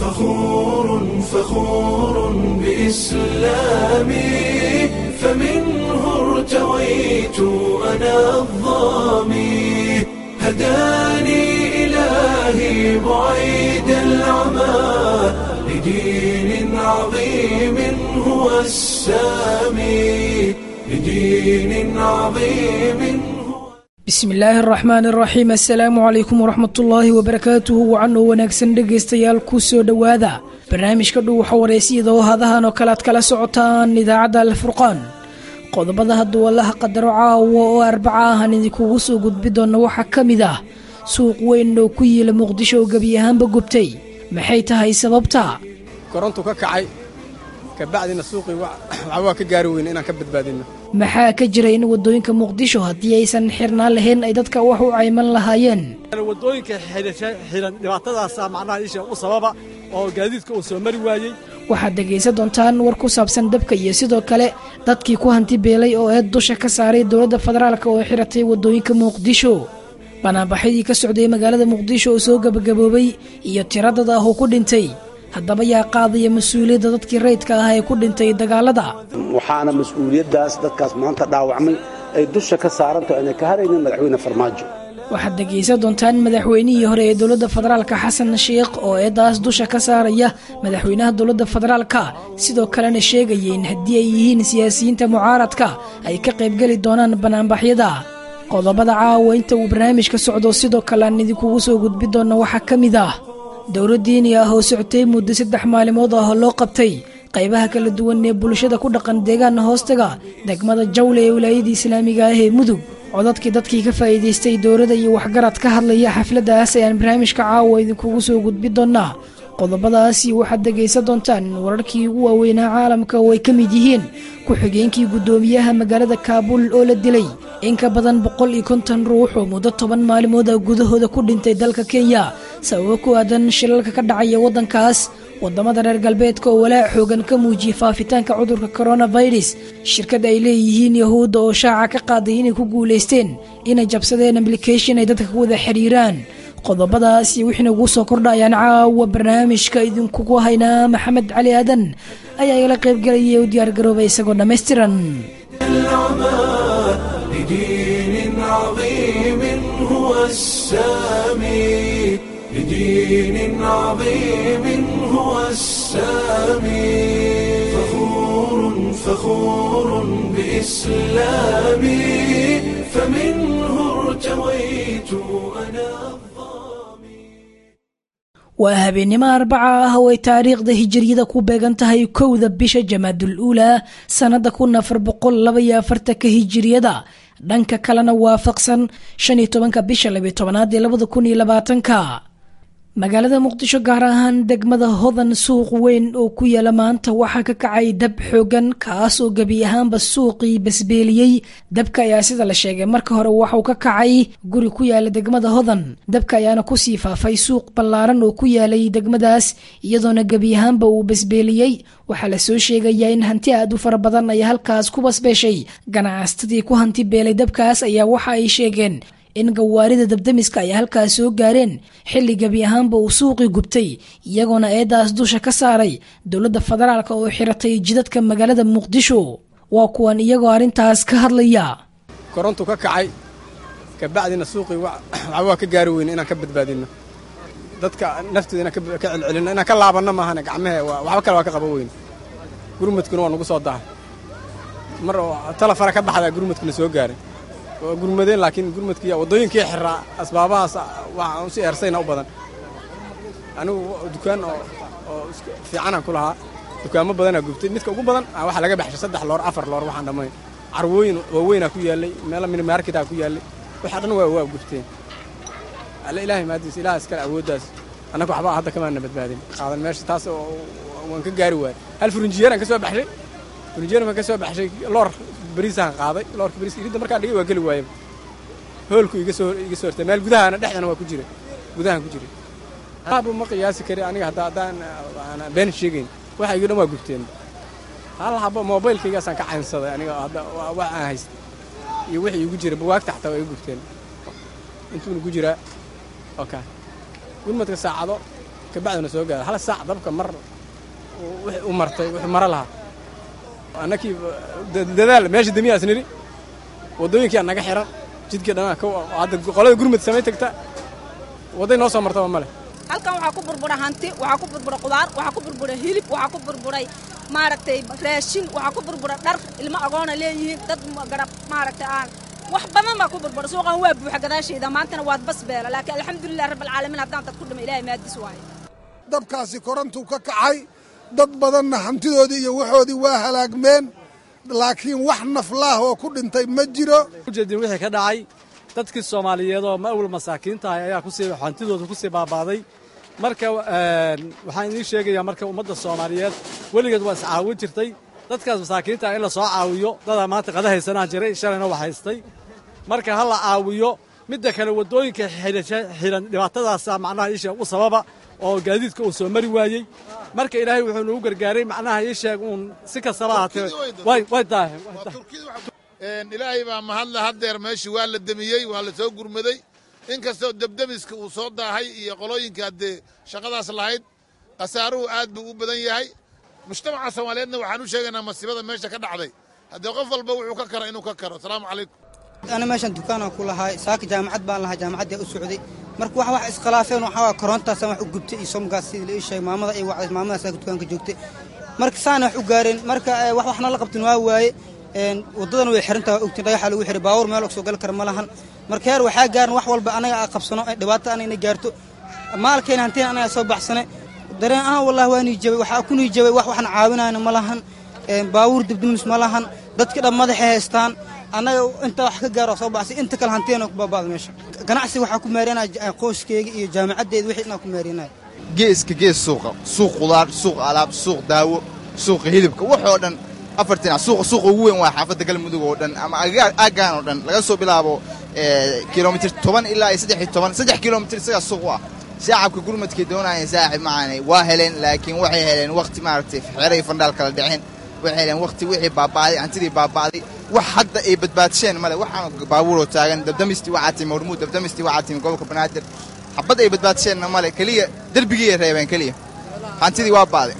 فخور فخور بإسلامي فمنه ارتويت أنا الظامي هداني إلهي بعيد العمى لدين عظيم هو السامي لدين عظيم هو bismi illaahi araxmaani araxiim assalaamu calaykum waraxmatullaahi wabarakaatuhu wacan oo wanaagsan dhegaystayaal ku soo dhowaada barnaamijka dhuuxa wareysiyada oo hadahan oo kale aad kala socotaan idaacadda alfurqaan qodobada hadduu allaha qadaro caawa oo arbaca ahan idinkugu soo gudbi doona waxaa ka mid ah suuq weyn oo ku yiila muqdisho oo gebi ahaanba gubtay maxay tahay sababta korontu ka kacay kabacdina suuqii waxba waa ka gaari weyne inaan ka badbaadinno maxaa ka jira in waddooyinka muqdisho haddii aysan xirnaan lahayn ay dadka wax u cayman lahaayeen waddooyinka xiran dhibaatadaasa macnaha isha u sababa oo gaadiidka uu soo mari waayey waxaad dhegaysan doontaan war ku saabsan dabka iyo sidoo kale dadkii ku hanti beelay oo eed dusha ka saaray dowladda federaalk oo xiratay waddooyinka muqdisho banaanbaxyadii ka socday magaalada muqdisho oo soo gebagaboobay iyo tiradad ah oo ku dhintay haddaba yaa qaadaya mas-uuliyadda dadkii rayidka ah ee ku dhintay dagaalada waxaana mas-uuliyaddaas dadkaas maanta dhaawacmay ay dusha ka saaranto aanay ka haraynin madaxweyne farmaajo waxaad dhegaysan doontaan madaxweynihii hore ee dowladda federaalka xasan sheikh oo eedaas dusha ka saaraya madaxweynaha dowladda federaalka sidoo kalena sheegaya in haddii ay yihiin siyaasiyiinta mucaaradka ay ka qaybgeli doonaan banaanbaxyada qodobada caawa inta uu barnaamijka socdo sidoo kale aan idinkugu soo gudbi doona waxaa ka mid ah dowlad diini ah oo socotay muddo saddex maalimood ah oo loo qabtay qaybaha kala duwan ee bulshada ku dhaqan deegaana hoostaga degmada jawle ee wilaayadii islaamiga ah ee mudug codadkii dadkii ka faa'iidaystay dowladda iyo waxgarad ka hadlaya xafladdaas ayaan barnaamijka caawa idinkugu soo gudbi doonaa qodobadaasi waxaad dhegaysan doontaan wararkii ugu waaweynaa caalamka oo ay ka mid yihiin ku-xigeenkii guddoomiyaha magaalada kaabuul oo la dilay in ka badan boqol iyo konton ruux oo muddo toban maalmood ah gudahooda ku dhintay dalka kenya sababo ku aadan shilalka ka dhacaya waddankaas waddamada reer galbeedka oo walaac xoogan ka muujiyey faafitaanka cudurka koronafirus shirkad ay leeyihiin yahuudda oo shaaca ka qaaday inay ku guulaysteen inay jabsadeen ablication ay dadka ku wada xidhiiraan qodobadaas iyo wixii nagu soo kordhayaan caawa barnaamijka idinkugu haynaa maxamed cali aadan ayaa igala qaybgelaya u diyaargaroobay isagoo dhammaystiran العمى لدين عظيم هو السامي لدين عظيم هو السامي فخور فخور بإسلامي فمنه ارتويت أنا waa habeennimo arbaca ah oo ay taariikhda hijiriyada ku beegan tahay kowda bisha jamaadul uulaa sannada kun afar boqol labaiyo afartanka hijiriyada dhanka kalena waafaqsan shan iyo tobanka bisha labiyo tobanaad ee labada kun iyo labaatanka magaalada muqdisho gaar ahaan degmada hodan suuq weyn oo ku yaala maanta waxaa ka kacay dab xoogan kaas oo gebi ahaanba suuqii basbeeliyey dabka ayaa sida la sheegay marka hore waxauu ka kacay guri ku yaala degmada hodan dabka ayaana kusii faafay suuq ballaaran oo ku yaalay degmadaas iyadoona gebi ahaanba uu basbeeliyey waxaa lasoo sheegayaa in hanti aad u fara badan ay halkaas ku basbeeshay ganacsatadii ku hanti beelay dabkaas ayaa waxa ay sheegeen in gawaarida dabdamiska ay halkaas soo gaareen xilli gebi ahaanba uu suuqii gubtay iyagoona eedaas dusha ka saaray dowladda federaalk oo xiratay jidadka magaalada muqdisho waa kuwan iyagoo arrintaas ka hadlaya korontu ka kacay kabacdina suuqii waxba waa ka gaari weyne inaan ka badbaadinno dadka naftooda inaan ka celcelinno inaan ka laabanno maahane gacmehe waxba kale waa ka qaban weyne gurmadkuna waa nagu soo dahay mar oo talafara ka baxdaa gurmadkuna soo gaaray waa gurmadeen laakiin gurmadkii waddooyinkii xiraa asbaabahaas waxaan si eersayna u badan anigu dukaan oo oo fiicanaan ku lahaa dukaamo badanaa gubtay midka ugu badan waxaa laga baxshay saddex loor afar loor waxaan dhammayn carwooyin waaweynaa ku yaallay meelo minimarketaa ku yaallay waxaa dhan waa waa gubteen alle ilaahay maadiis ilaah iskale awooddaas annaga waxba hadda kamaana badbaadin qaadan meesha taas waan ka gaari waayay hal furinjiyeeraan ka soo baxshay furinjiyeer baan ka soo baxshay loor bariisaan qaaday loorka bariiska iridda markaan dhigay waa geli waayaba hoolku iga soo iga soo hortay meel gudahana dhexdana waa ku jira gudahan ku jira aaba ma qiyaasi kari aniga hadda haddaan aan been sheegayn waxa iga dhan waa gubteen hal haba moobaylkaygaasaan ka caynsaday aniga hadda wax aan haystay iyo wixii igu jira bugaagta xataa waa iga gubteen intuuna ku jiraa oka gurmadka saacado kabacdina soo gaara hal saac dabka mar wixii u martay wuxuu maro lahaa annakii dadaal meesha demiyaas nidhi waddooyinkii naga xiran jidkii dhanaa hadda qolada gurmud samay tagta wadday noo soo martaba ma leh halkan waxaa ku burbura hanti waxaa ku burbura qudaar waxaa ku burbura hilib waxaa ku burburay maaragtay raashin waxaa ku burbura dhar ilmo agoona leeyihiin dad garab maaragtay aan wax badan baa ku burbura suuqan waa buuxa gadaashayda maantana waad bas beela laakiin alxamdulilah rabbilcaalamiin haddaan dad ku dhima ilahay maadis waaye dabkaasi korantuu ka kacay dad badanna hantidoodii iyo waxoodii waa halaagmeen laakiin wax naflaah oo ku dhintay ma jiro ujeedin wixii ka dhacay dadkii soomaaliyeed oo ma awal masaakiinta ahay ayaa kusii hantidooda kusii baabaaday marka waxaan idiin sheegayaa marka ummadda soomaaliyeed weligeed waa iscaawin jirtay dadkaas masaakiinta in la soo caawiyo dadaa maanta qada haysanaa jiray shalayna wax haystay marka ha la caawiyo midda kale waddooyinka xiran dhibaatadaasa macnaha iisheeg u sababa oo gaadiidka uu soo mari waayey marka ilaahay wuxuu nagu gargaaray macnaha iisheeg uun si kastaba ahaatee way daaheen ilaahay baa mahadle haddeer meeshii waa la demiyey waa la soo gurmaday in kastoo debdemiska uu soo daahay iyo qolooyinka haddee shaqadaas lahayd khasaaruhu aad buu u badan yahay mujtamaca soomaaliyeedna waxaan u sheegaynaa masiibada meesha ka dhacday haddee qof walba wuxuu ka karo inuu ka karo asalaamu calaykum ana meeshan dukaanaan ku lahay saaka jaamacad baan lahaa jaamacaddaa u socday marka wax wax iskhilaafeen waxaa waa korontaasaan wax u gubtay iyo somgaas sidii la ii sheegay maamada ay wacday maamadaas saaka dukaanka joogtay marka saana wax u gaareen marka wax waxna la qabtin waa waaye waddadan way xirantaha waa ogtiin dhagaxa lagu xiray baawur meel soo gali kara ma lahan marka heer waxaa gaaran wax walba anaga aa qabsano dhibaato anayna gaarto maalkeena hantiina anaga soo baxsane dareen ahaan wallahi waa nii jabay waxaa ku nii jabay wax waxna caawinayna ma lahan baawuur dibdimis ma lahan dadka dhan madaxay haystaan annaga inta wax ka gaaro soo baxsay inta kale hantiina ku baabaada meesha ganacsi waxaa ku meerinaya qoyskeyga iyo jaamacaddeeda wixii inaa ku meerinaya geeska gees suuqa suuq qudaar suuq alaab suuq daawo suuqa hilibka waxoo dhan afartina suuqa suuqa ugu weyn waa xaafadda galmudug oo dhan ama aaggaan oo dhan laga soo bilaabo kilomitir toban ilaa iyo saddex iyo toban saddex kilomitir isagaa suuq u ah shacabka gurmadkay doonayeen saaxib macaanay waa heleen laakiin waxay heleen wakhti maaragtay xeray fandhaal kala dhicin waxay heleen wakhti wixii baaba'day hantidii baaba'day wax hadda ay badbaadsheen male waxaan baabuuroo taagan dabdamistii waxaa timi hormuud dabdamistii waxaa timi gobolka banaadir xabad ay badbaadsheenna male keliya derbigiyay reebeen keliya hantidii waa ba'day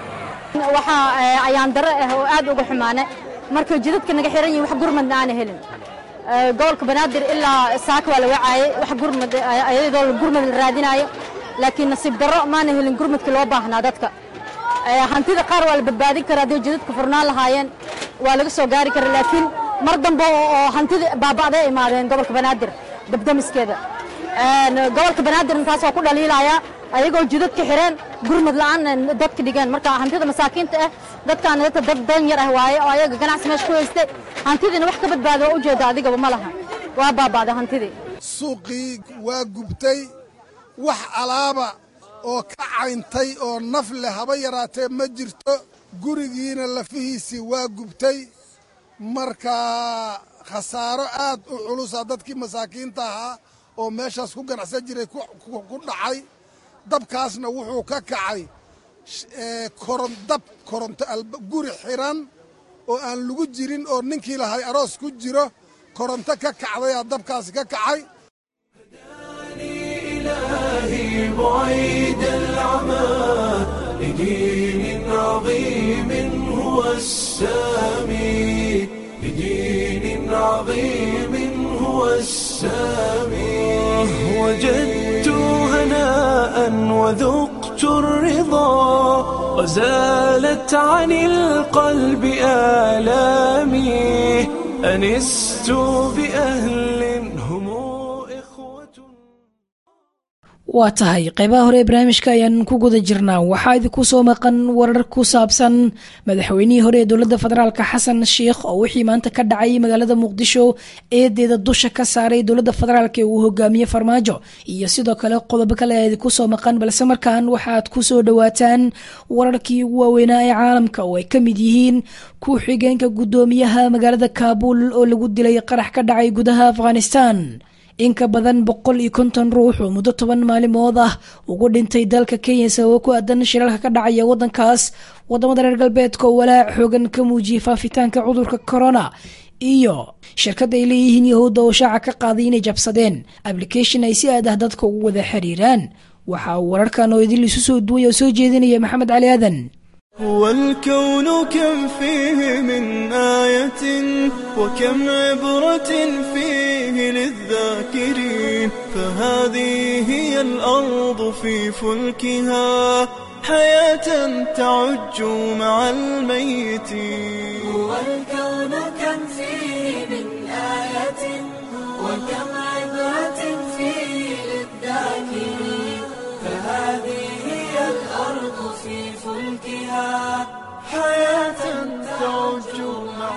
waxaa ayaan daro ah oo aad uga xumaane marka jidadka naga xiran yihin wax gurmadna aana helin gobolka banaadir ilaa saaka waa la wacaayey wax gurmad ayadoo gurmad la raadinaayo laakiin nasiib darro maana helin gurmadka loo baahnaa dadka hantida qaar waa la badbaadin karaa hadday jidadka furnaan lahaayeen waa laga soo gaari kara laakiin mar dambe oo hantida baaba'day imaadeen gobolka banaadir dabdamiskeeda gobolka banaadir intaas waa ku dhaliilayaa ayagoo jidadka xireen gurmad la'aan dadka dhigeen marka hantida masaakiinta ah dadkaana dadka dad dan yar ah waaye oo ayaga ganacsi meesha ku haystay hantidiina wax ka badbaada waa ujeeda adigaba ma laha waa baaba'da hantidii suuqii waa gubtay wax alaaba oo ka cayntay oo naf leh haba yaraatee ma jirto gurigiina lafihiisii waa gubtay marka khasaaro aad u culusa dadkii masaakiinta ahaa oo meeshaas ku ganacsan jiray ku dhacay dabkaasna wuxuu ka kacay dab koronto guri xiran oo aan lagu jirin oo ninkii lahay aroos ku jiro koronto ka kacdayaa dabkaasi ka kacay إلهي بعيد العمى لدين عظيم هو السامي لدين عظيم هو السامي وجدت هناء وذقت الرضا وزالت عن القلب آلامي أنست بأهل هم waa tahay qaybaha hore ee barnaamijka ayaan ku guda jirnaa waxaa idinku soo maqan warar ku saabsan madaxweynihii hore ee dowladda federaalk xasan sheikh oo wixii maanta ka dhacay magaalada muqdisho eedeeda dusha ka saaray dowladda federaalk ee uu hogaamiye farmaajo iyo sidoo kale qodobo kale ayaa idinku soo maqan balse markan waxaad ku soo dhowaataan wararkii ugu waaweynaa ee caalamka oo ay ka mid yihiin ku-xigeenka guddoomiyaha magaalada kaabul oo lagu dilay qarax ka dhacay gudaha afghanistan in ka badan boqol iyo konton ruux oo muddo toban maalimood ah ugu dhintay dalka kenya sababo ku aadan shiralka ka dhacaya wadankaas wadamada reer galbeedka oo walaac xoogan ka muujiyay faafitaanka cudurka corona iyo shirkadda ay leeyihiin yahuudda oo shaaca ka qaaday inay jabsadeen application ay si aad ah dadka ugu wada xiriiraan waxaa uu wararkan oo idil isu soo duway oo soo jeedinaya maxamed cali aadan هو الكون كم فيه من آية وكم عبرة فيه للذاكرين فهذه هي الأرض في فلكها حياة تعج مع الميتين هو الكون كم فيه من آية وكم عبرة فيه للذاكرين فهذه هي الأرض في فلكها حياة تعج مع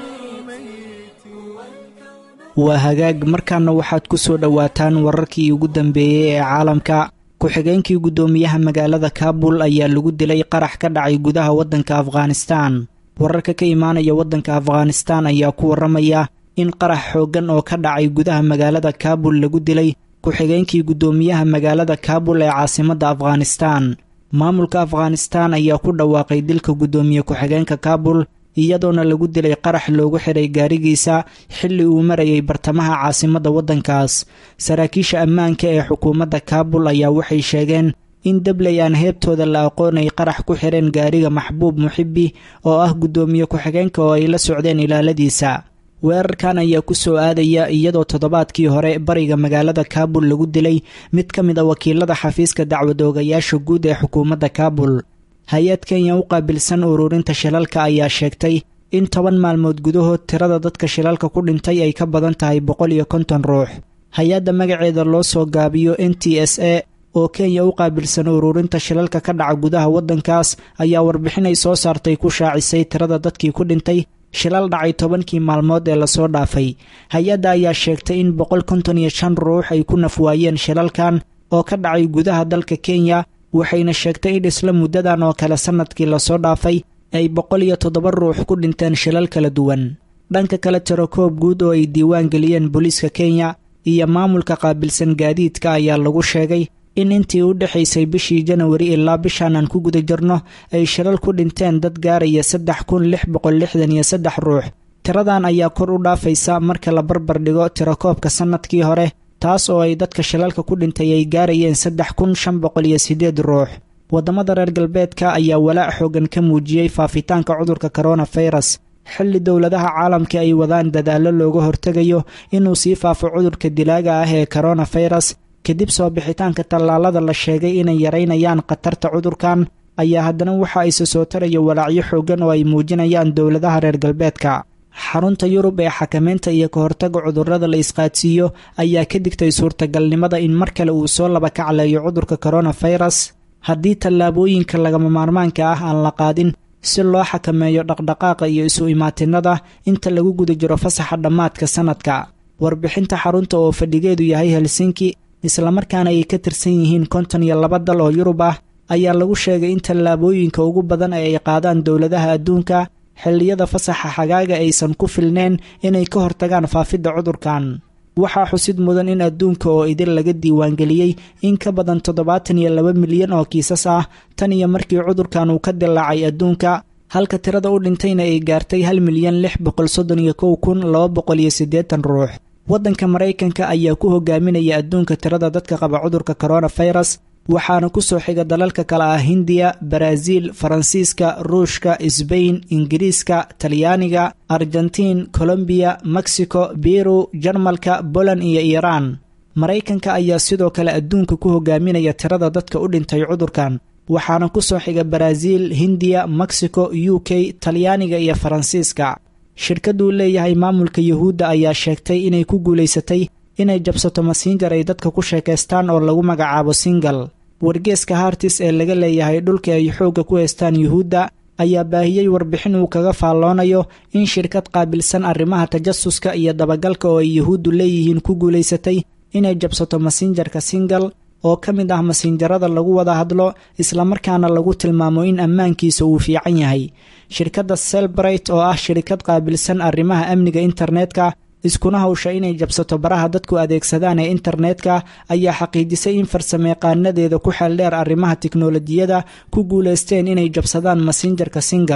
waa hagaag markaana waxaad ku soo dhowaataan wararkii ugu dambeeyey ee caalamka ku-xigeenkii guddoomiyaha magaalada kaabul ayaa lagu dilay qarax ka dhacay gudaha waddanka afghanistaan wararka ka imaanaya waddanka afghanistaan ayaa ku warramaya in qarax xooggan oo ka dhacay gudaha magaalada kaabul lagu dilay ku-xigeenkii guddoomiyaha magaalada kaabul ee caasimadda afghanistaan maamulka afghanistaan ayaa ku dhawaaqay dilka guddoomiye ku-xigeenka kaabul iyadoona lagu dilay qarax loogu xiray gaarigiisa xilli uu marayay bartamaha caasimadda waddankaas saraakiisha ammaanka ee xukuumadda kaabul ayaa waxay sheegeen in dabley aan heebtooda la aqoonay qarax ku xireen gaariga maxbuub muxibi oo ah guddoomiye ku-xigeenka oo ay la socdeen ilaaladiisa weerarkan ayaa ku soo aadaya iyadoo toddobaadkii hore bariga magaalada kaabul lagu dilay mid ka mid a wakiilada xafiiska dacwadoogayaasha guud ee xukuumadda kaabul hay-ad kenya u qaabilsan ururinta shilalka ayaa sheegtay in toban maalmood gudahood tirada dadka shilalka ku dhintay ay ka badan tahay boqol iyo konton ruux hay-adda magaceeda loo soo gaabiyo n t s a oo kenya u qaabilsan ururinta shilalka ka dhaca gudaha waddankaas ayaa warbixinay soo saartay ku shaacisay tirada dadkii ku dhintay shilal dhacay tobankii maalmood ee lasoo dhaafay hay-adda ayaa sheegtay in boqol konton iyo shan ruux ay ku nafwaayeen shilalkan oo ka dhacay gudaha dalka kenya waxayna sheegtay in isla muddadan oo kale sannadkii lasoo dhaafay ay boqol iyo toddoba ruux ku dhinteen shilal kala duwan dhanka kale tirakoob guud oo ay diiwaan geliyeen booliiska kenya iyo maamulka qaabilsan gaadiidka ayaa lagu sheegay in intii u dhexaysay bishii janawari ilaa bishaan aan ku guda jirno ay shilal ku dhinteen dad gaaraya saddex kun lix boqol lixdan iyo saddex ruux tiradan ayaa kor u dhaafaysa marka la barbar dhigo tirakoobka sannadkii hore taas oo ay dadka shilalka ku dhintay ay gaarayeen saddex kun shan boqol iyo siddeed ruux waddamada reer galbeedka ayaa walaac xoogan ka muujiyey faafitaanka cudurka koronafirus xilli dowladaha caalamka ay wadaan dadaallo looga hortegayo inuu sii faafo cudurka dilaaga ah ee koronafirus kadib soo bixitaanka tallaalada la sheegay inay yaraynayaan khatarta cudurkan ayaa haddana waxa ayse soo taraya walaacyo xooggan oo ay muujinayaan dowladaha reer galbeedka xarunta yurub ee xakamaynta iyo ka hortaga cudurrada la isqaadsiiyo ayaa ka digtay suurtagalnimada in mar kale uu soo laba kacleeyo cudurka koronafirus haddii tallaabooyinka lagama maarmaanka ah aan la qaadin si loo xakameeyo dhaqdhaqaaqa iyo isu imaatinada inta lagu guda jiro fasaxa dhammaadka sannadka warbixinta xarunta oo fadhigeedu yahay helsinki islamarkaana ay ka tirsan yihiin konton iyo laba dal oo yurub ah ayaa lagu sheegay in tallaabooyinka ugu badan ee ay qaadaan dowladaha adduunka xilliyada fasaxa xagaaga aysan ku filneen inay ka hortagaan faafidda cudurkan waxaa xusid mudan in adduunka oo idin laga diiwaangeliyey in ka badan toddobaatan iyo laba milyan oo kiisas ah tan iyo markii cudurkan uu ka dilaacay adduunka halka tirada u dhintayna ay gaartay hal milyan lix boqol soddon iyo kow kun laba boqol iyo siddeetan ruux waddanka maraykanka ayaa ku hogaaminaya adduunka tirada dadka qaba cudurka koronafirus waxaana ku soo xiga dalalka kale ah hindiya baraaziil faransiiska ruushka sbain ingiriiska talyaaniga argentiin colombiya mexico biru jarmalka boland iyo iiraan maraykanka ayaa sidoo kale adduunka ku hogaaminaya tirada dadka u dhintay cudurkan waxaana ku soo xiga baraaziil hindiya mexico u k talyaaniga iyo faransiiska shirkadduu leeyahay maamulka yuhuudda ayaa sheegtay inay ku guulaysatay inay jabsato masiinjar ay dadka ku sheekaystaan oo lagu magacaabo singal wargeeska hartis ee laga leeyahay dhulka ay xoogga ku haystaan yuhuudda ayaa baahiyey warbixin uu kaga faalloonayo in shirkad qaabilsan arrimaha tajasuska iyo dabagalka oo ay yuhuuddu leeyihiin ku guulaysatay inay jabsato masinjarka singal oo ka mid ah masiinjarada lagu wada hadlo islamarkaana lagu tilmaamo in ammaankiisa uu fiican yahay shirkadda selbright oo ah shirkad qaabilsan arrimaha amniga internetka iskuna hawsha inay jabsato baraha dadku adeegsadaan ee internetka ayaa xaqiijisay in farsameeqaanadeeda ku xeeldheer arrimaha tiknolojiyada ku guulaysteen inay jabsadaan masinjarka singal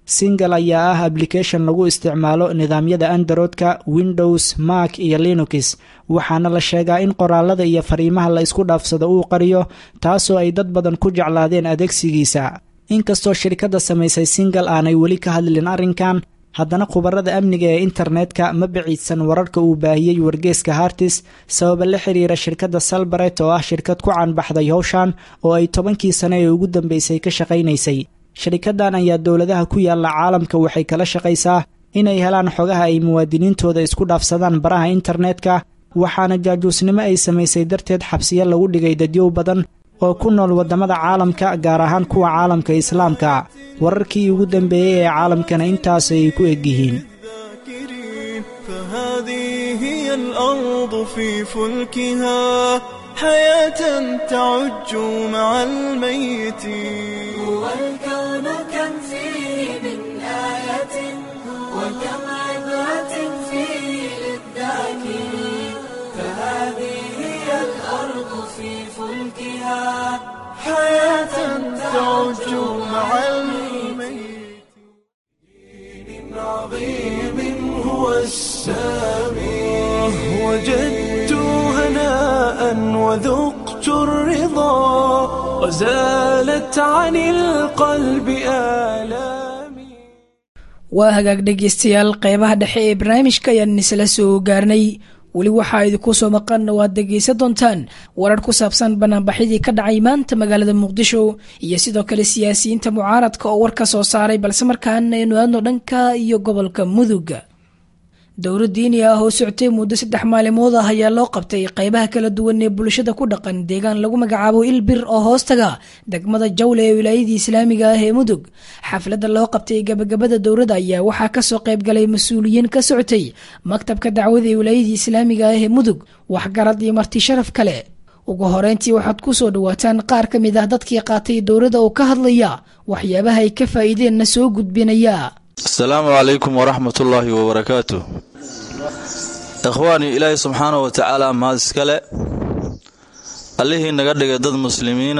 singal ayaa ah ablication lagu isticmaalo nidaamyada androidka windows mark iyo linux waxaana la sheegaa in qoraalada iyo fariimaha la isku dhaafsado uu qariyo taasoo ay dad badan ku jeclaadeen adeegsigiisa inkastoo shirkadda samaysay singal aanay weli ka hadlin arrinkan haddana khubarada amniga ee internetka ma biciidsan wararka uu baahiyey wargeeska hartis sababa la xiriira shirkadda salbaret oo ah shirkad ku caanbaxday howshan oo ay tobankii sane ee ugu dambeysay ka shaqaynaysay shirkaddan ayaa dowladaha ku yaala caalamka waxay kala shaqaysaa inay helaan xogaha ay muwaadiniintooda isku dhaafsadaan baraha internetka waxaana jaajuusnimo ay samaysay darteed xabsiyo lagu dhigay dadyow badan oo ku nool waddamada caalamka gaar ahaan kuwa caalamka islaamka wararkii ugu dambeeyey ee caalamkana intaasay ku egyihiin فهذه هي الأرض في فلكها حياة تعج مع الميتين هو الكون كم فيه من آية وكم عبرة فيه للذاكرين فهذه هي الأرض في فلكها حياة تعج مع الميت عظيم هو السامي وجدت هناء وذقت الرضا وزالت عن القلب آلامي waa hagaag dhegaystayaal qeybaha dhexe ee barnaamijka ayaan isla soo gaarnay weli waxaa idinku soo maqan waad dhegaysan doontaan warar ku saabsan banaanbaxyadii ka dhacay maanta magaalada muqdisho iyo sidoo kale siyaasiyiinta mucaaradka oo war ka soo saaray balse markaana aynu aadno dhanka iyo gobolka muduga dowlad diini ah oo socotay muddo saddex maalimood ah ayaa loo qabtay qeybaha kala duwan ee bulshada ku dhaqan deegaan lagu magacaabo ilbir oo hoostaga degmada jawle ee wilaayadii islaamiga ah ee mudug xafladda loo qabtay gabagabada dowladda ayaa waxaa kasoo qayb galay mas-uuliyiin ka socotay maktabka dacwada ee wilaayadii islaamiga ah ee mudug waxgarad iyo marti sharaf kale ugu horeyntii waxaad ku soo dhawaataan qaar ka mid ah dadkii qaatay dowladda oo ka hadlaya waxyaabaha ay ka faa'iideenna soo gudbinaya asalaamu calaykum waraxmat ullaahi wabarakaatu ikhwaanii ilaahay subxaanahu wa tacaala mahad iskale allihii naga dhigay dad muslimiina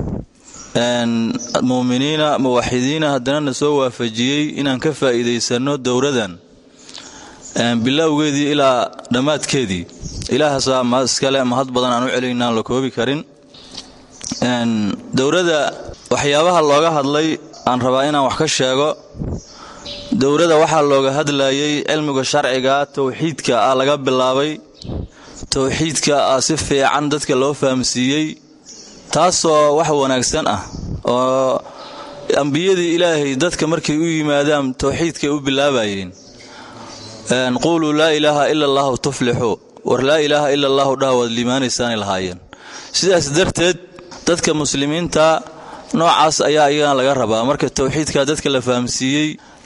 muuminiina muwaxidiina haddana na soo waafajiyey inaan ka faa'iidaysanno dowradan bilowgeedii ilaa dhammaadkeedii ilaahaasaa mahad iskale mahad badan aan u celinna aan la koobi karin dowladda waxyaabaha looga hadlay aan rabaa inaan wax ka sheego dowladda waxaa looga hadlayay cilmiga sharciga towxiidka ah laga bilaabay towxiidka ah si fiican dadka loo fahamsiiyey taasoo wax wanaagsan ah oo ambiyadii ilaahay dadka markay u yimaadaan towxiidkay u bilaabayeen quuluu laa ilaaha ila allahu tuflixu war laa ilaaha ila allahu dhaha waad liimaanaysaanay lahaayeen sidaas darteed dadka muslimiinta noocaas ayaa iyagana laga rabaa marka towxiidka dadka la fahamsiiyey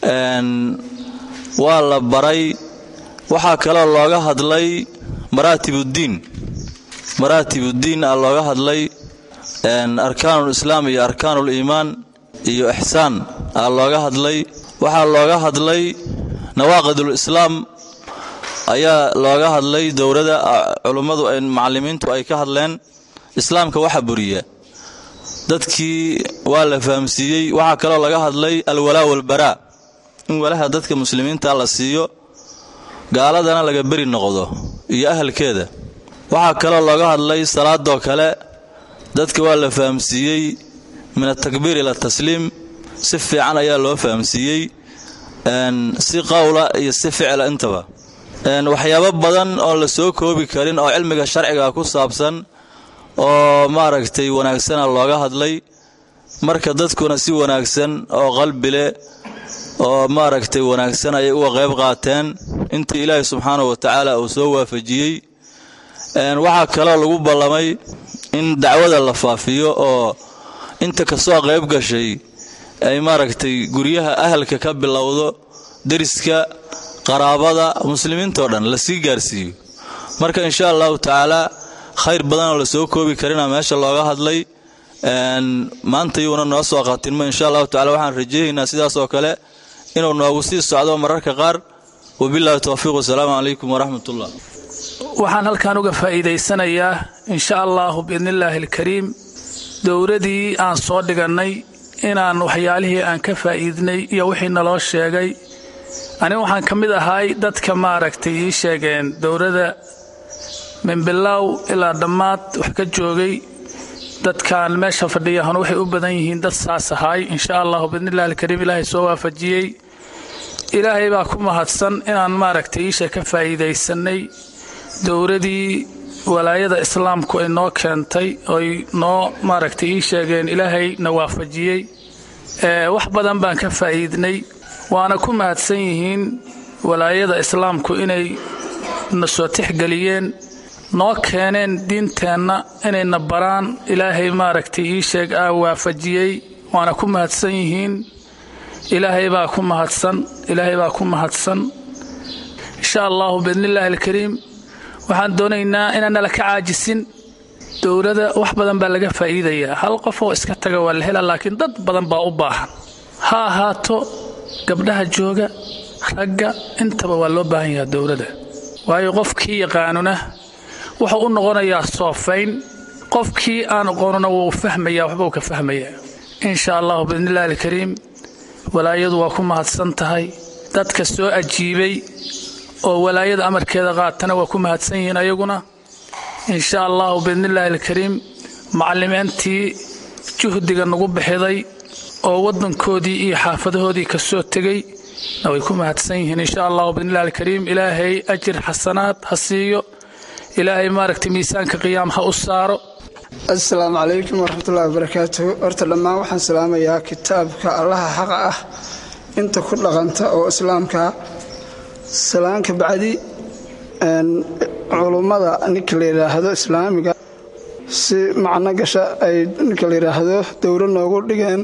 waa la baray waxaa kaloo looga hadlay maraatibuddiin maraatibuddiin a looga hadlay arkaanuul islaam iyo arkaanuul iimaan iyo ixsaan a looga hadlay waxaa looga hadlay nawaaqidul islaam ayaa looga hadlay dowladda culummadu macallimiintu ay ka hadleen islaamka waxa buriya dadkii waa la fahamsiiyey waxaa kaloo laga hadlay alwalaa walbaraa in walaha dadka muslimiinta la siiyo gaaladana laga beri noqdo iyo ahalkeeda waxaa kaloo looga hadlay salaadoo kale dadka waa la fahamsiiyey min atakbiir ila tasliim si fiican ayaa loo fahamsiiyey si qowla iyo si ficla intaba waxyaabo badan oon la soo koobi karin oo cilmiga sharciga ku saabsan oo maaragtay wanaagsana looga hadlay marka dadkuna si wanaagsan oo qalbi leh oo maaragtay wanaagsan ayay uga qayb qaateen intii ilaahay subxaanahu wa tacaala uu soo waafajiyey waxaa kaloo lagu ballamay in dacwada la faafiyo oo inta kasoo qayb gashay ay maaragtay guryaha ahalka ka bilowdo deriska qaraabada muslimiintao dhan la sii gaarsiiyo marka insha allahu tacaala khayr badanoo la soo koobi karina meesha looga hadlay maanta yuuna noo soo qatinmo insha allahu tacala waxaan rajaynaynaa sidaas oo kale inuu noogu sii socdo mararka qaar wabillahi towfiiq wasalaamu calaykum waraxmat ullah waxaan halkan uga faa'iidaysanayaa insha allahu biidnillaahi alkariim dowladii aan soo dhigannay inaan waxyaalihii aan ka faa'iidnay iyo wixii naloo sheegay aniga waxaan ka mid ahay dadka maaragtay ii sheegeen dowladda minbilaaw ilaa dhammaad wax ka joogay dadkan meesha fadhiyahuna waxay u badan yihiin dad saas ahay insha allahu biidnillahi alkariim ilaahay soo waafajiyey ilaahay baa ku mahadsan inaan maaragtay iisha ka faa'iidaysanay dowladii walaayada islaamku ay noo keentay oy noo maaragtay ii sheegeen ilaahay na waafajiyey wax badan baan ka faa'iidnay waana ku mahadsan yihiin walaayada islaamku inay na soo tixgeliyeen noo keeneen diinteenna inayna baraan ilaahay maaragtay ii sheeg aa waafajiyey waana ku mahadsan yihiin ilaahay baa ku mahadsan ilaahay baa ku mahadsan insha allahu biidnillaahi alkariim waxaan doonaynaa inaan nala ka caajisin dowladda wax badan baa laga faa'iidayaa hal qof oo iska taga waa la helaa laakiin dad badan baa u baahan ha ahaato gabdhaha jooga ragga intaba waa loo baahan yahaa dowladda waayo qofkii yaqaanuna wuxuu u noqonayaa soofayn qofkii aan aqoonuna wuu fahmayaa waxbuu ka fahmayaa insha allahu biidnillahi alkariim walaayadu waa ku mahadsan tahay dadka soo ajiibay oo walaayada amarkeeda qaatana waa ku mahadsan yihiin ayaguna insha allahu biidnillaahi alkariim macallimiintii juhdiga nagu bixiday oo waddankoodii iyo xaafadahoodii ka soo tegey na way ku mahadsan yihiin insha allahu biidnillahi alkariim ilaahay ajir xasanaad ha siiyo ilaahay maaragtay miisaanka qiyaam ha u saaro assalaamu calaykum waraxmatullahi wabarakaatuhu horta dhammaan waxaan salaamayaa kitaabka allaha xaqa ah inta ku dhaqanta oo islaamka salaanka bacdi culummada ninka la yidhaahdo islaamiga si macno gasha ay ninka la yidhaahdo dowlo noogu dhigeen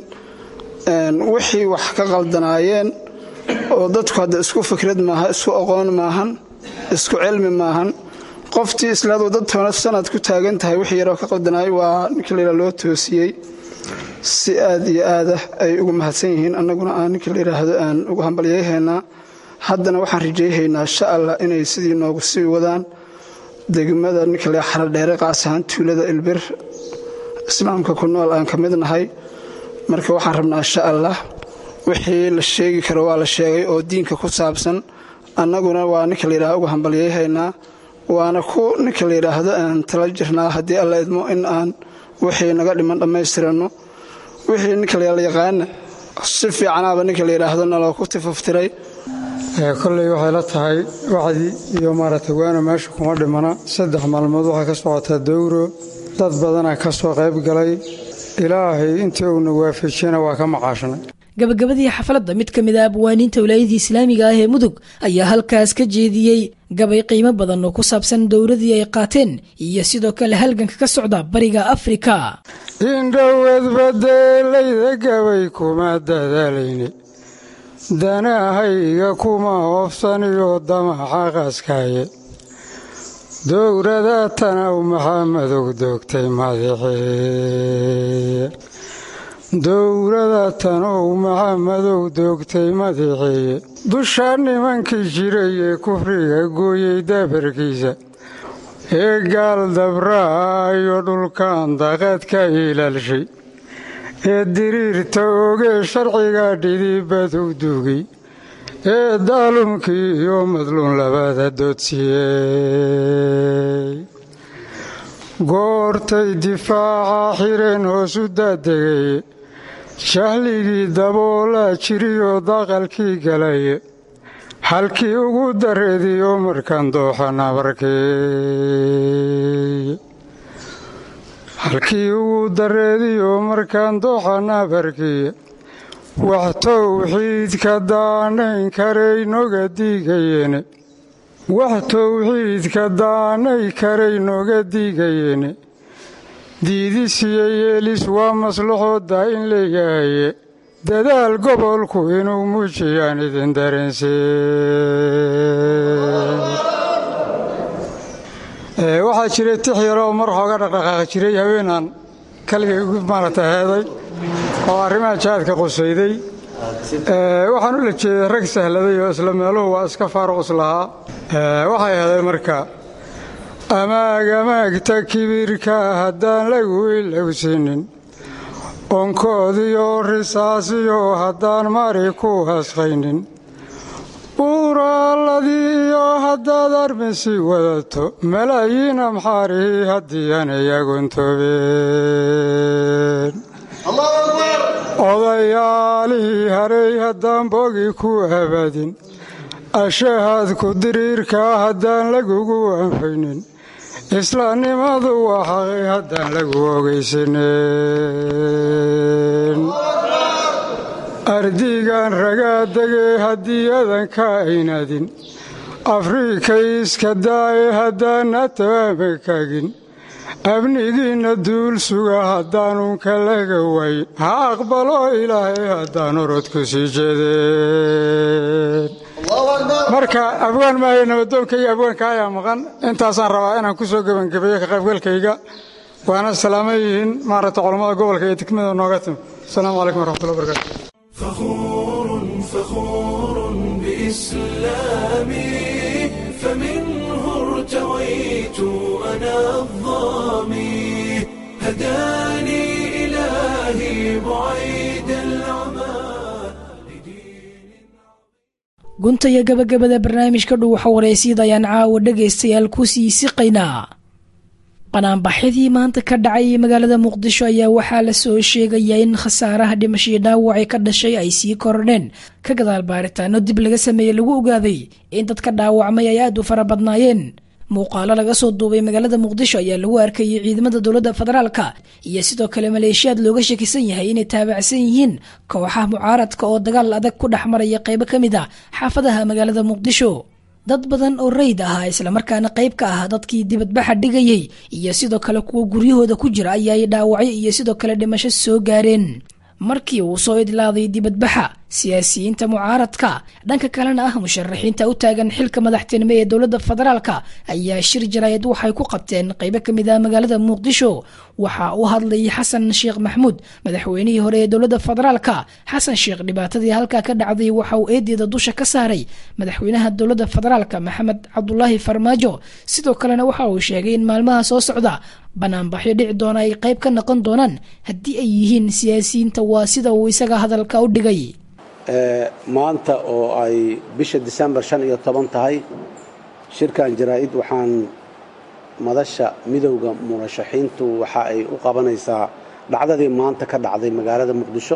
wixii wax ka qaldanaayeen oo dadku hadda isku fikrad maaha isku aqoon maahan isku cilmi maahan qoftii islaadu dad toona sanad ku taagan tahay wix yaroo ka qaldanaay waa ninka layidhah loo toosiyey si aad iyo aada ay ugu mahadsan yihiin annaguna aan ninka layidhaahdo aan ugu hambalyayhaynaa haddana waxaan rajayhaynaa insha allah inay sidii noogu sii wadaan degmada ninka la xaradheere qaas ahaan tuulada ilbir islaamka ku nool aan ka mid nahay marka waxaan rabnaa insha allah wixii la sheegi karo waa la sheegay oo diinka ku saabsan annaguna waa ninka layidhahdo ugu hambalyayhaynaa waana ku ninka la yidhaahdo aan tala jirnaa haddii alla idmo in aan wixii naga dhiman dhammaystiranno wixii ninka la yaqaana si fiicanaaba ninka la yidhaahdo naloo ku tifaftiray kolley waxay la tahay wacdi iyo maaragtay waana meesha kuma dhimana saddex maalmood waxaa ka socotaa dowro dad badanaa ka soo qayb galay ilaahay intii uuna waafajiyana waa ka macaashnay gabagabadii xafladda mid ka mid a abwaaniinta wilaayadii islaamiga ah ee mudug ayaa halkaas ka jeediyey gabay qiimo badan oo ku saabsan dowladii ay qaateen iyo sidoo kale halganka ka socda bariga afrika indhowed badeelayda gabay kuma dadaalayne danahayga kuma hoofsaniyo damaxa qaskaaye dowrada tanaw maxamadow doogtay madaxeeye dowrada tanow maxamadow doogtay madaxeeye dusha nimankii jiray ee kufriga gooyey dabarkiisa ee gaal dabraayo dhulkan daqad ka ilaalshay ee diriirta ogee sharciga dhidibadu dugay ee daalumkii iyo madluun labada doodsiiyey goortay difaaca xireen hoosu daadegay jahligii daboolaa jiriyoo daqalkii galaye halkii ugu dareediyo markaan dooxa nabarkey halkii ugu dareediyo markaan dooxa nabarkiy wax towxiidka daanayn karaynoga diigayeene wax towxiidka daanay karaynoga diigayeene diidisiyo yeelis waa maslaxooda in leeyahaye dadaal gobolku inuu muujiyaan idin dareensee waxaa jiray tix yaro oo mar xooga dhaqdhaqaaqi jiray haweenaan kaligay maaragta heeday oo arrimaha jihaadka qusayday waxaan u la jeeday rag sahladay oo isla meeluhu waa iska faaruqus lahaa waxay ahaday marka amaag amaagta kibirka haddaan lagu ilowsinin onkoodiyo risaasiyo haddaan mari ku hasqaynin buuraaladii iyo haddaad armisi wadato malaayiin amxaarihii haddii aanay agoontoobeen odayaalihii haray haddaan bogi ku abadin ashahaad ku diriirkaa haddaan lagugu anfaynin islaamnimadu waa xaqi haddaan lagu ogaysanen ardigan ragaadegee haddii adanka aynadin afrikay iska daaye haddaana tabaama kagin amnigiinna duul suga haddaanunka laga wayn ha aqbalo ilaahay haddaan orodku sii jeedeen marka abwaan maayo nabadoonka iyo abwaanka ayaa maqan intaasaan rabaa inaan ku soo gebangebeeyo ka qaybgalkayga waana salaaman yihiin maaragta culammada gobolka iyo degmada nooga timi asalaamu calaykum waraxmatullahi wabarakatu فخور فخور بإسلامي فمنه ارتويت أنا الظامي هداني إلهي بعيد العمى gunta iyo gabagabada barnaamijka dhow waxa waraysyada ayaan caawa dhegaystayaal ku sii siqaynaa qanaanbaxyadii maanta ka dhacay magaalada muqdisho ayaa waxaa la soo sheegayaa in khasaaraha dhimashii dhaawacay ka dhashay ay sii kordheen ka gadaal baaritaano dib laga sameeyey lagu ogaaday in dadka dhaawacmay ay aad u fara badnaayeen muuqaalo laga soo duubay magaalada muqdisho ayaa lagu arkayay ciidamada dowladda federaalka iyo sidoo kale maleeshiyaad looga shakisan yahay inay taabacsan yihiin kooxaha mucaaradka oo dagaal adag ku dhex maraya qaybo ka mid a xaafadaha magaalada muqdisho dad badan oo rayd ahaa islamarkaana qayb ka ah dadkii dibadbaxa dhigayey iyo sidoo kale kuwa guryahooda ku jira ayaay dhaawacyo iyo sidoo kale dhimasho soo gaareen markii uu soo idlaaday dibadbaxa siyaasiyiinta mucaaradka dhanka kalena ah musharaxiinta u taagan xilka madaxtinimo ee dowladda federaalka ayaa shir jaraayad waxay ku qabteen qaybo ka mid ah magaalada muqdisho waxaa u hadlayay xasan sheekh maxmuud madaxweynihii hore ee dowladda federaalka xasan sheekh dhibaatadii halkaa ka dhacday waxa uu eedeeda dusha ka saaray madaxweynaha dowladda federaalka maxamed cabdulaahi farmaajo sidoo kalena waxa uu sheegay in maalmaha soo socda banaanbaxyo dhici doona ay qayb ka noqon doonaan haddii ay yihiin siyaasiyiinta waa sida uu isaga hadalka u dhigay maanta oo ay bisha disembar shan iyo toban tahay shirkan jaraa'id waxaan madasha midowda murashaxiintu waxa ay u qabanaysaa dhacdadii maanta ka dhacday magaalada muqdisho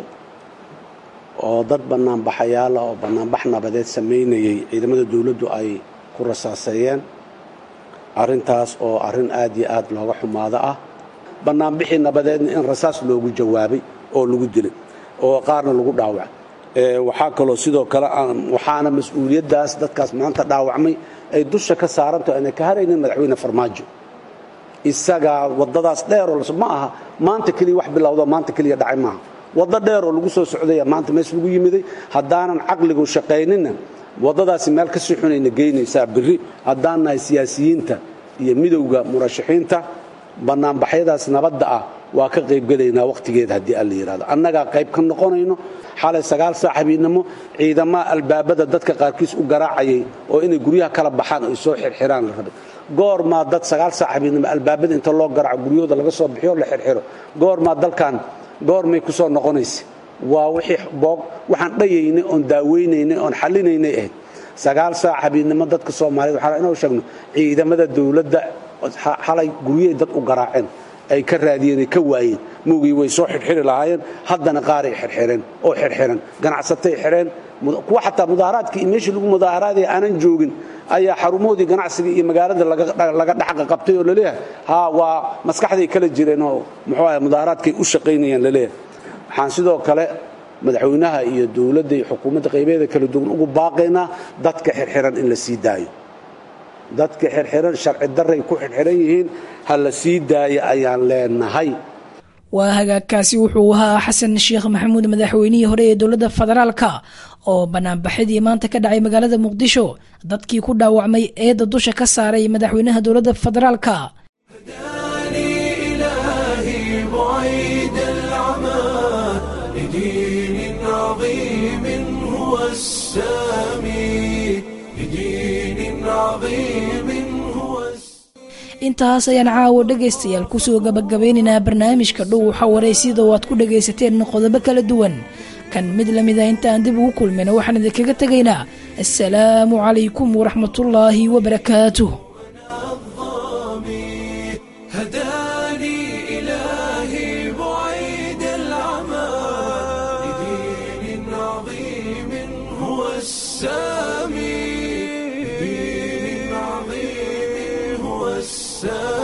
oo dad bannaanbaxayaala oo bannaanbax nabadeed samaynayay ciidamada dowladdu ay ku rasaaseeyeen arrintaas oo arrin aad iyo aad looga xumaado ah bannaanbixii nabadeedna in rasaas loogu jawaabay oo lagu dilay oo qaarna lagu dhaawacay waxaa kaloo sidoo kale waxaana mas-uuliyaddaas dadkaas maanta dhaawacmay ay dusha ka saaranto aanay ka haraynin madaxweyne farmaajo isagaa waddadaas dheeroo ma aha maanta keliya wax bilowdo maanta keliya dhacay maaha waddo dheeroo lagu soo socdaya maanta mees lagu yimiday haddaanan caqligu shaqayninna waddadaasi meel ka sii xunayna geynaysaa berri haddaan nahay siyaasiyiinta iyo midowda murashaxiinta bannaanbaxyadaas nabadda ah waa ka qaybgelaynaa wakhtigeeda haddii alla yidhahdo annagaa qayb ka noqonayno xalay sagaal saaxibiinimo ciidamaha albaabada dadka qaarkiis u garaacayay oo inay guryaha kala baxaan ay soo xirxiraan la rabay goormaa dad sagaal saaxibiinimo albaabada inta loo garaaco guryahooda laga soo bixiyo la xirxiro goormaa dalkan goormay ku soo noqonaysa waa wixii boog waxaan dhayaynay oon daaweynaynay oon xallinaynay ahayd sagaal saaxibiinimo dadka soomaaliyed waxaan inuu sheegno ciidamada dowladda xalay guryahay dad u garaaceen ay ka raadiyeen ay ka waayeen mugii way soo xirxiri lahaayeen haddana qaaray xirxireen oo xirxiran ganacsatay xireen kuwa xataa mudaaharaadkii iyo meeshii lagu mudaaharaadaya aanan joogin ayaa xarumoodii ganacsiga iyo magaalada laga dhaxqa qabtay oo laleeyahay ha waa maskaxday kala jireen oo muxuu ahay mudaaharaadkay u shaqaynayaan laleeyahay waxaan sidoo kale madaxweynaha iyo dowladda iyo xukuumadda qaybeeda kala duwan ugu baaqaynaa dadka xirxiran in la sii daayo dadka xirxiran sharci daray ku xirxiran yihiin ha la sii daayo ayaan leenahay waa hagaagkaasi wuxuu ahaa xasan sheekh maxamuud madaxweynihii hore ee dowladda federaalka oo banaanbaxyadii maanta ka dhacay magaalada muqdisho dadkii ku dhaawacmay eedda dusha ka saaray madaxweynaha dowladda federaalka إلهي بعيد العمى لدين عظيم هو السامي لدين عظيم هو intaas ayaan caawo dhegaystayaal kusoo gabagabeynaynaa barnaamijka dhow waxa waraysyada oo aad ku dhagaysateen qodobo kala duwan kan mid lamid ah intaan dib ugu kulmayna waxaan idinkaga tegaynaa assalaamu calaykum waraxmatullaahi wabarakaatuh هداني إلهي بعيد العمى لدين عظيم هو السامي لدين عظيم هو السامي